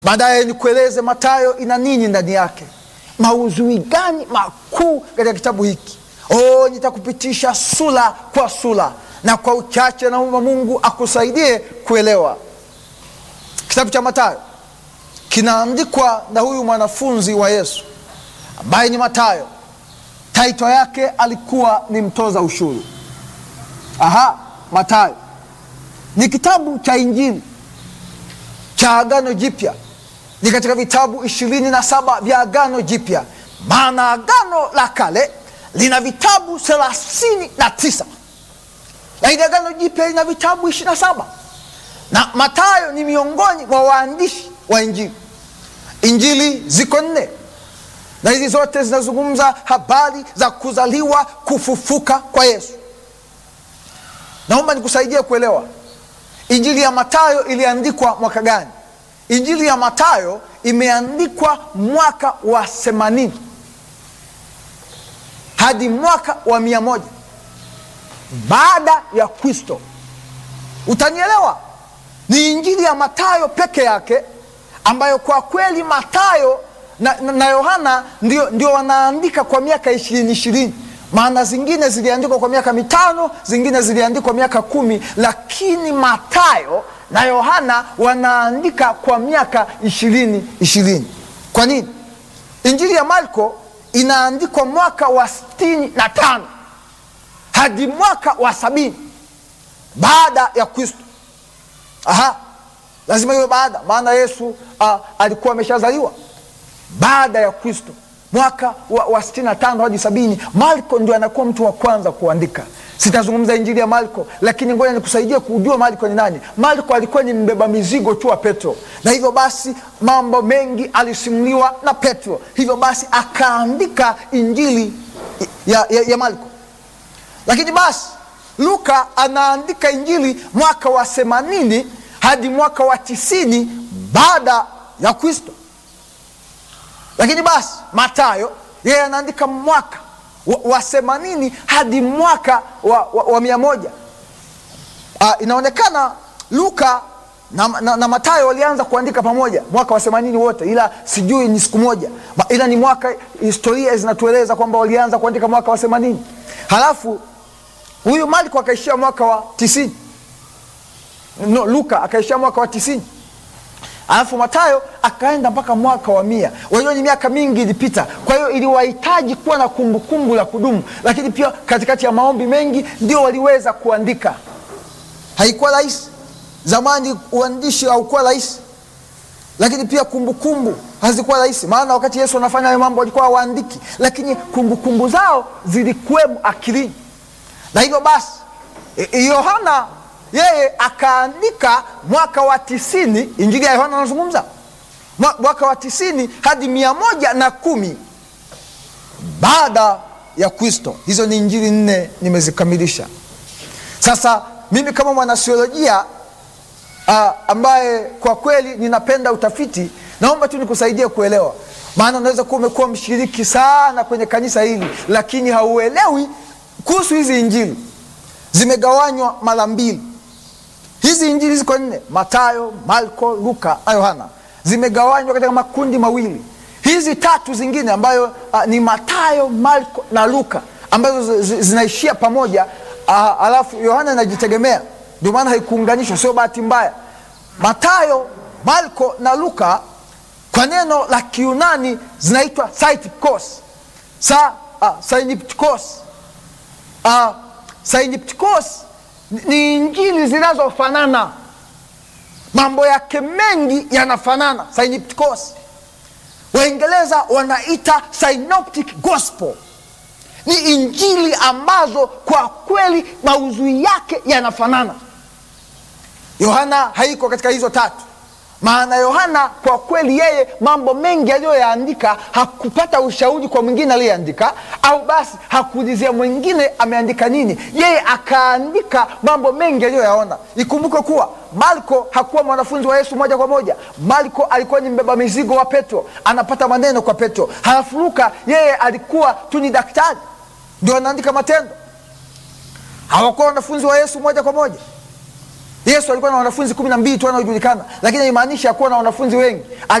baadaye nikueleze Mathayo ina nini ndani yake, maudhui gani makuu katika kitabu hiki. Oh, nitakupitisha sura kwa sura, na kwa uchache naomba Mungu akusaidie kuelewa. Kitabu cha Mathayo kinaandikwa na huyu mwanafunzi wa Yesu ambaye ni Mathayo. Taito yake alikuwa ni mtoza ushuru. Aha, Mathayo ni kitabu cha Injili cha Agano Jipya, ni katika vitabu ishirini na saba vya Agano Jipya, maana Agano la Kale lina vitabu thelathini na tisa lakini Agano Jipya lina vitabu ishirini na saba na Mathayo ni miongoni mwa waandishi wa Injili. Injili ziko nne na hizi zote zinazungumza habari za kuzaliwa, kufufuka kwa Yesu. Naomba nikusaidie kuelewa Injili ya Mathayo iliandikwa mwaka gani? Injili ya Mathayo imeandikwa mwaka wa themanini hadi mwaka wa mia moja baada ya Kristo. Utanielewa, ni injili ya Mathayo peke yake ambayo kwa kweli Mathayo na, na, na Yohana ndio, ndio wanaandika kwa miaka ishirini ishirini maana zingine ziliandikwa kwa miaka mitano, zingine ziliandikwa miaka kumi, lakini Mathayo na Yohana wanaandika kwa miaka ishirini ishirini. Kwa nini? Injili ya Marko inaandikwa mwaka wa sitini na tano hadi mwaka wa sabini baada ya Kristo. Aha, lazima iwe baada, maana Yesu a, alikuwa ameshazaliwa baada ya Kristo mwaka wa, wa sitini na tano hadi sabini. Marko ndio anakuwa mtu wa kwanza kuandika. Sitazungumza injili ya Marko, lakini ngoja nikusaidie kujua Marko ni nani. Marko alikuwa ni mbeba mizigo tu wa Petro, na hivyo basi mambo mengi alisimuliwa na Petro, hivyo basi akaandika injili ya, ya, ya Marko. Lakini basi Luka anaandika injili mwaka wa themanini hadi mwaka wa tisini baada ya Kristo. Lakini basi Mathayo yeye anaandika mwaka wa themanini hadi mwaka wa, wa, wa mia moja. Uh, inaonekana Luka na, na, na Mathayo walianza kuandika pamoja mwaka wa themanini wote, ila sijui ni siku moja, ila ni mwaka. Historia zinatueleza kwamba walianza kuandika mwaka wa themanini, halafu huyu Marko akaishia mwaka wa tisini. No, Luka akaishia mwaka wa tisini alafu Mathayo akaenda mpaka mwaka wa mia. Wajua ni miaka mingi ilipita, kwa hiyo iliwahitaji kuwa na kumbukumbu la kudumu, lakini pia katikati ya maombi mengi ndio waliweza kuandika. Haikuwa rahisi zamani, uandishi haukuwa rahisi, lakini pia kumbukumbu hazikuwa rahisi, maana wakati Yesu anafanya hayo mambo walikuwa hawaandiki, lakini kumbukumbu zao zilikuwemo akilini, na hivyo basi Yohana yeye akaandika mwaka wa tisini. Injili ya Yohana anazungumza mwaka wa tisini hadi mia moja na kumi baada ya Kristo. Hizo ni injili nne nimezikamilisha. Sasa mimi kama mwanasiolojia uh, ambaye kwa kweli ninapenda utafiti, naomba tu nikusaidie kuelewa, maana unaweza kuwa umekuwa mshiriki sana kwenye kanisa hili, lakini hauelewi kuhusu hizi injili. Zimegawanywa mara mbili hizi injili ziko nne: Mathayo, Marko, Luka na Yohana. Zimegawanywa katika makundi mawili. Hizi tatu zingine ambayo uh, ni Mathayo, Marko na Luka ambazo zinaishia pamoja, uh, alafu Yohana inajitegemea, ndio maana haikuunganishwa, sio bahati mbaya. Mathayo, Marko na Luka kwa neno la Kiunani zinaitwa synoptikos. Sa, uh, synoptikos. Uh, synoptikos ni injili zinazofanana, mambo yake mengi yanafanana. Synoptikos, Waingereza wanaita synoptic gospel. Ni injili ambazo kwa kweli maudhui yake yanafanana. Yohana haiko katika hizo tatu, maana Yohana kwa kweli yeye mambo mengi aliyoyaandika hakupata ushauri kwa mwingine aliyeandika, au basi hakuulizia mwingine ameandika nini, yeye akaandika mambo mengi aliyoyaona. Ikumbuke kuwa Marko hakuwa mwanafunzi wa Yesu moja kwa moja. Marko alikuwa ni mbeba mizigo wa Petro, anapata maneno kwa Petro. Halafu Luka yeye alikuwa tu ni daktari, ndio anaandika Matendo. Hawakuwa wanafunzi wa Yesu moja kwa moja. Yesu alikuwa na wanafunzi kumi na mbili tu wanaojulikana, lakini haimaanishi hakuwa na wanafunzi wengi.